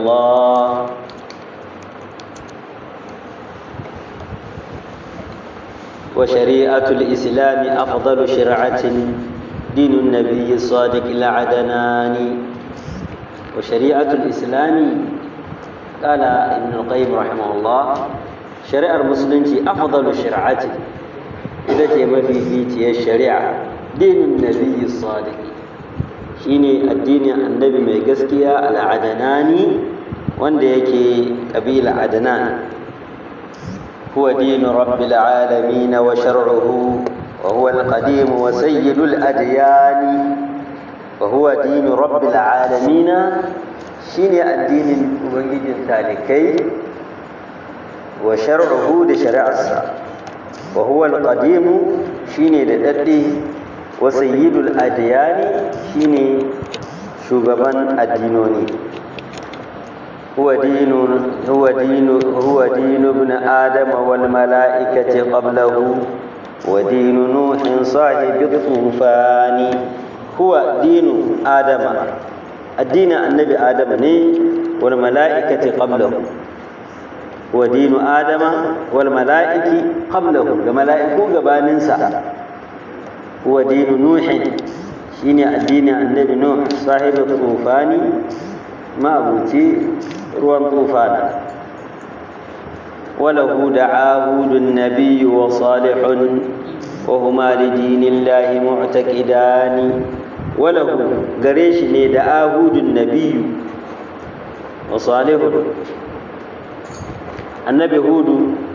الله وشريعة الإسلام أفضل شرعة دين النبي الصادق العدناني وشريعة الإسلام قال ابن القيم رحمه الله شريعة المسلمين أفضل شرعة إذا ما في فيتي الشريعة دين النبي الصادق شيني الدين النبي mai gaskiya al'adanani wanda yake kabila adnan هو دين رب العالمين وشرعه وهو القديم وسيد الأديان وهو دين رب العالمين شيني الدين وجد ذلكي وشرعه لشرع السا وهو القديم شيني لدده وسيد الأديان شيني شغبان الدينوني هو دين هو دين هو دين ابن آدم والملائكة قبله ودين نوح صاحب الطوفان هو دين آدم الدين النبي آدم ني والملائكة قبله هو دين آدم والملائكة قبله الملائكة قباننسا هو دين نوح شيني الدين النبي نوح صاحب الطوفان ما أبوتي ruwan tufana وله دعاهود النبي وصالح وهما لدين الله معتقدان وله قريش ني دعاهود النبي وصالح النبي هود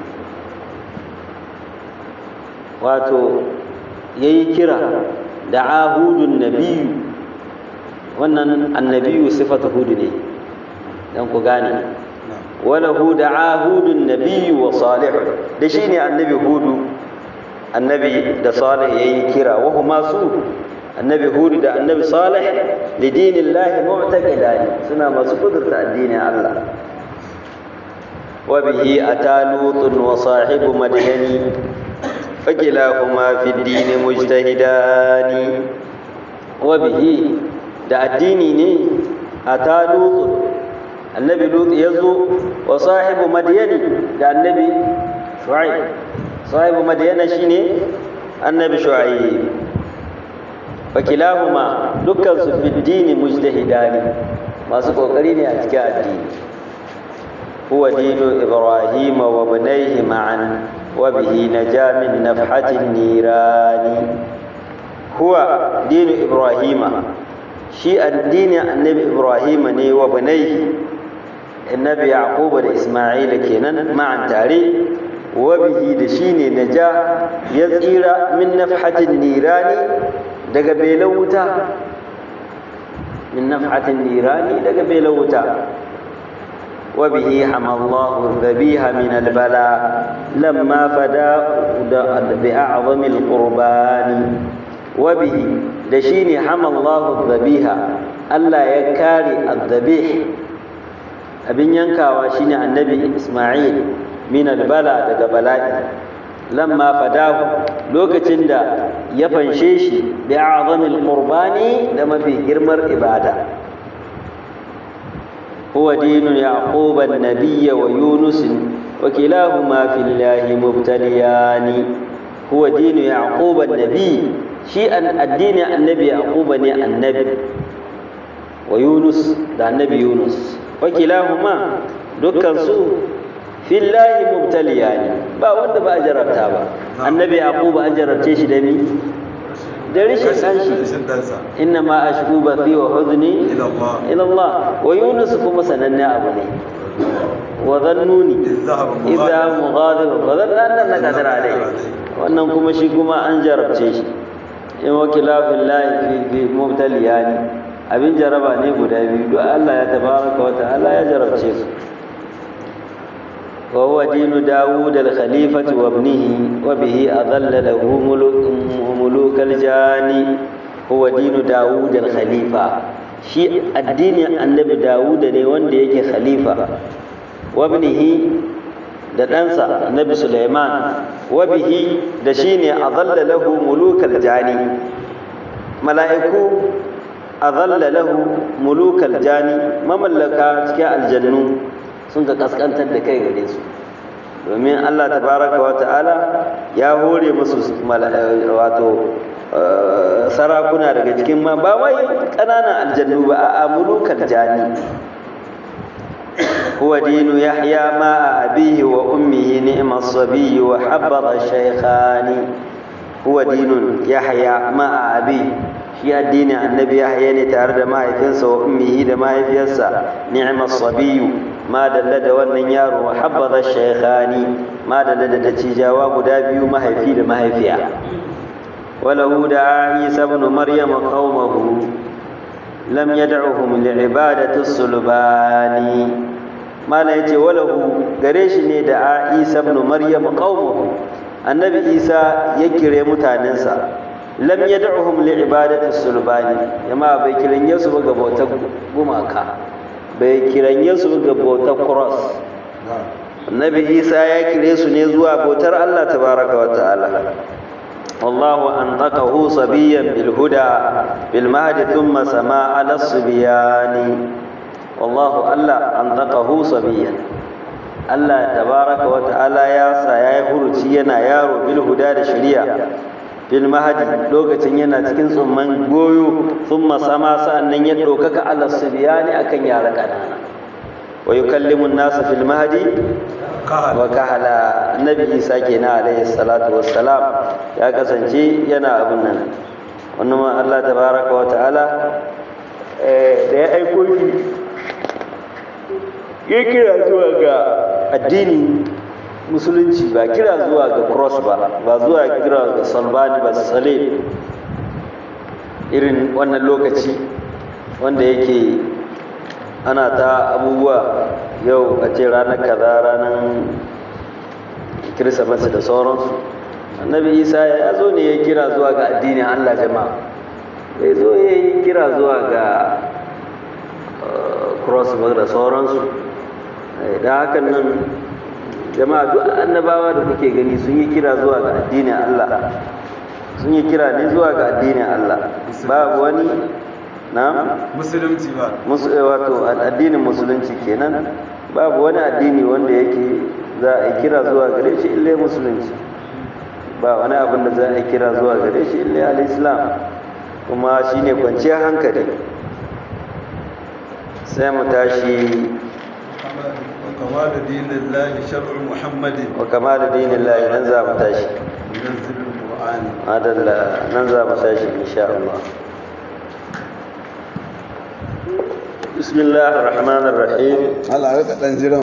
واتو yayi kira da'ahudun nabiyyu wannan annabiyu sifatu hudu ne dan ku gane walahu da'ahudun nabiyyu wa salih da shine annabi hudu annabi da salih yayi kira wa huma su annabi hudu da annabi salih li dinillahi mu'taqidani suna masu kudurta addinin Allah wa bihi atalutun wa sahibu madyani fakilahuma fi ad-din mujtahidani wa bihi da addini ne atalutun annabi lut ya zo wa sahibu madyani da annabi shu'aib sahibu madyana shine annabi shu'aib fakilahuma dukkan su fi dini mujtahidani masu kokari ne a cikin addini huwa dinu ibrahim wa bunayhi ma'an wa bihi naja min nafhatin nirani huwa dinu ibrahima shi addinin annabi ibrahima ne wa bunayhi annabi yaquba da isma'ila kenan ma'an tare wa bihi da shine naja ya tsira min nafhatin nirani daga belan wuta min nafhatin nirani daga belan wuta wa bihi hamallahu dhabiha min albala lamma fada bi a'zami alqurbani wa bihi da shine hamallahu dhabiha Allah ya kare adhabih abin yankawa shine annabi Isma'il min albala daga bala'i lamma fadahu lokacin da ya fanshe shi bi azamil qurbani da mafi girmar ibada huwa dinu yaqub an-nabiy wa yunus wa kilahuma fillahi mubtaliyan huwa dinu yaqub an-nabiy shi an addini annabi yaqub ne annabi wa yunus da annabi yunus wa kilahuma dukkan su fillahi mubtaliyani ba wanda ba a jarabta ba annabi yaqub an jarabce shi da ni da rishin kanshi inna ma ashku bathi wa huzni ila Allah wa yunus kuma sananne abu ne wa dhannuni idza mughadir fa dhanna anna qadir alai wannan kuma shi kuma an jarabce shi in wakila fillahi fi mubtaliyani abin jaraba ne guda biyu duk Allah ya tabaraka wa ta'ala ya jarabce su وهو دين داود الخليفة وابنه وبه أضل له ملوك الجاني هو دين داود الخليفة شيء الدين النبي داود ne wanda yake khalifa wabnihi da ɗansa annabi Sulaiman wabihi da shine adalla lahu mulukal jani mala'iku azalla lahu mulukal jani mamallaka cikin aljannu sun ka kaskantar da kai gare su domin Allah tabaraka wa ta'ala ya hore musu wato sarakuna daga cikin ma ba wai ƙananan aljannu ba a mulukal jani هو دين يحيى مع أبيه وأمه نعم الصبي وحبض الشيخان هو دين يحيى مع أبيه shi addinin annabi yahya ne tare da mahaifinsa wa ummihi da mahaifiyarsa ni'mal sabiyu ma dalla da wannan yaro wa habbaza shaykhani ma dalla da dacijawa guda biyu mahaifi da mahaifiya walahu da isa ibn maryam qaumahu lam yad'uhum li'ibadati sulbani mala yace walahu gare shi ne da isa ibn maryam qaumahu annabi isa ya kire mutanensa lam yad'uhum li ibadati sulbani jama'a bai kiranye su ga bautar gumaka bai kiranye su ga bautar cross annabi isa ya kire su ne zuwa bautar Allah tabaraka wa ta'ala والله أنطقه صبيا بالهدى بالمهد ثم سما على الصبيان والله ألا أنطقه صبيا الله تبارك وتعالى يا سيا يفرشينا يارو بالهدى الشريعة fil mahadi lokacin yana cikin tsumman goyo sun sama sa'annan ya ɗaukaka ala subiyani akan yara ƙanana wa yukallimu nasa fil mahadi wa kahala annabi isa kenan alaihi salatu wassalam ya kasance yana abin nan wannan ma Allah tabaraka wa ta'ala da ya aiko shi ya kira zuwa ga addini musulunci ba kira zuwa ga cross ba ba zuwa kira ga salbani ba sale irin wannan lokaci wanda yake ana ta abubuwa yau a ce ranar kaza ranar kirsimeti da sauransu annabi isa ya zo ne ya kira zuwa ga addinin allah jama'a bai zo ya yi kira zuwa ga cross ba da sauransu da hakan nan jama'a duk annabawa da kuke gani sun yi kira zuwa ga addinin Allah sun yi kira ne zuwa ga addinin Allah babu wani na musulunci ba wato addinin musulunci kenan babu wani addini wanda yake za a kira zuwa gare shi ille musulunci ba wani abin da za a kira zuwa gare shi ille al-islam kuma shine kwanciyar hankali sai mu tashi وكمال دين الله شرع محمد وكمال دين الله ننزع متاشي ينزل القرآن هذا ننزع متاشي إن شاء الله بسم الله الرحمن الرحيم هلا رك